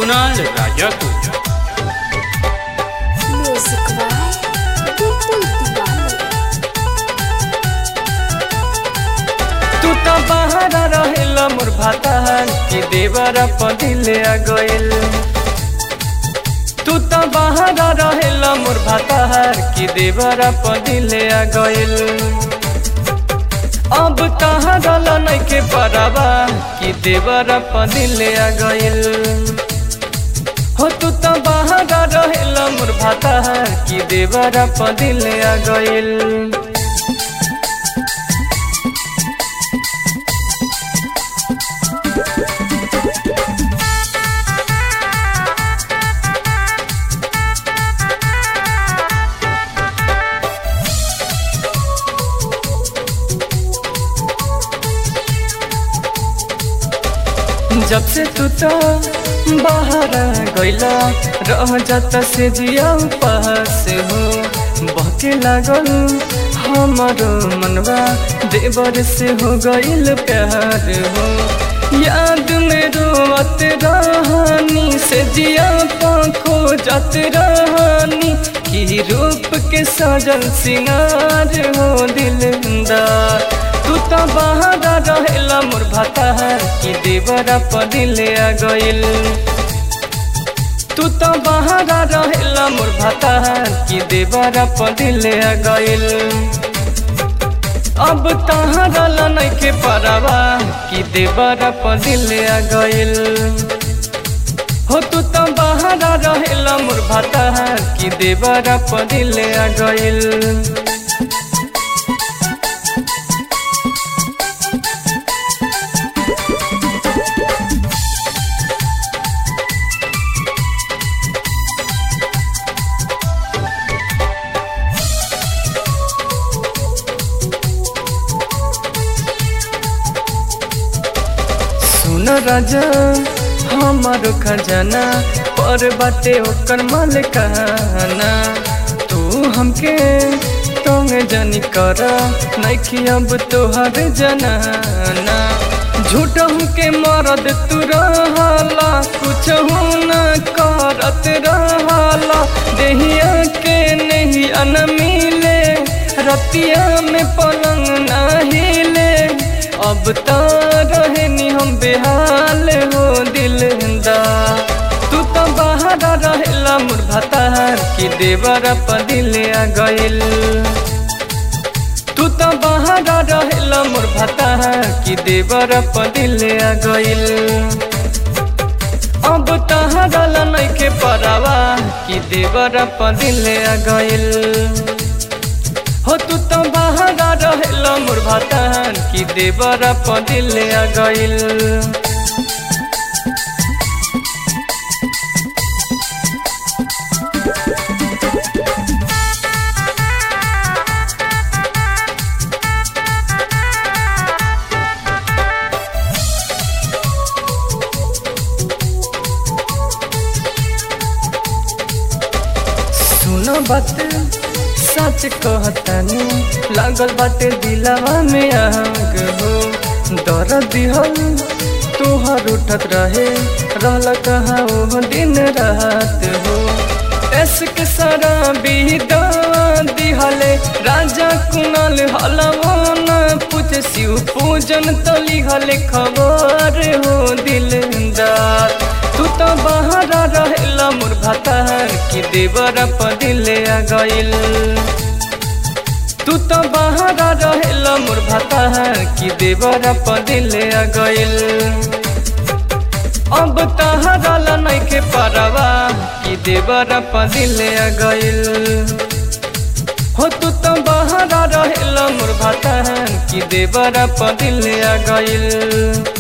कुणाल राजा को music by बिल्कुल दीवाने तू तो बाहर रहेला मोर भातार कि देवर पदिले आ गइल तू तो बाहर रहेला मोर भातार कि देवर पदिले आ गइल अब कहाँ डाला नइखे पराबा कि देवर पदिले आ गइल हो तू तो बाहर रहेला मोर भातार कि देवर पदिले आ गइल जब से तू तो बाहर गइला रह जाता से जिया पास हो बहके लागल हमारो मनवा देवर से हो गइल प्यार हो याद में रोवत रहनी से जिया पाखो जात रहनी की रूप के सजल सिंगार हो दिलदार तू तो बाहर रहेला मोर भातार कि देवरा पदिले आ गइल तू तो बाहर रहेला मोर भातार कि देवरा पदिले आ गइल अब कहाँ डाला नइखे परावा कि देवरा पदिले आ गइल हो तू तो बाहर रहेला मोर भातार कि देवरा पदिले आ गइल सुन राजा हमारो खजाना पर बाटे ओकर मालिकाना तू हमके तंग जानी कर नइखी अब तोहर जनाना झूठ हमके मरद तू रहला कुछ न करत रहला देहिया के नहीं अन मिले रतिया में पलंग ना हिले अब तो रहनी हम बेहाल हो दिलदा तू तो बाहर रहेला मोर भातार कि देवर पदिले आ गइल तू तो बाहर रहेला मोर भातार कि देवर पदिले आ गइल अब तहाँ डाला नइखे परावा कि देवर पदिले आ गइल हो तू तो बाहर रहेला मोर भातार कि देवर पदिले आ गइल सुनो बात सच कहतानी लागल बाटे दिलावा में आग हो दर दिहल तोहर उठत रहे रहल कहाँ वो दिन रात हो एसक सारा बीदा दिहले राजा कुणाल हलवो न पूछ शिव पूजन तली हले खबर हो दिलदार तू तो बाहर रहेला मोर भातार कि देवर पदिले आ गइल तू तो बाहर रहेला मोर भातार कि देवर पदिले आ गइल अब तहाँ डाला नइखे परावा कि देवर पदिले आ गइल हो तू तो बाहर रहेला मोर भातार कि देवर पदिले आ गइल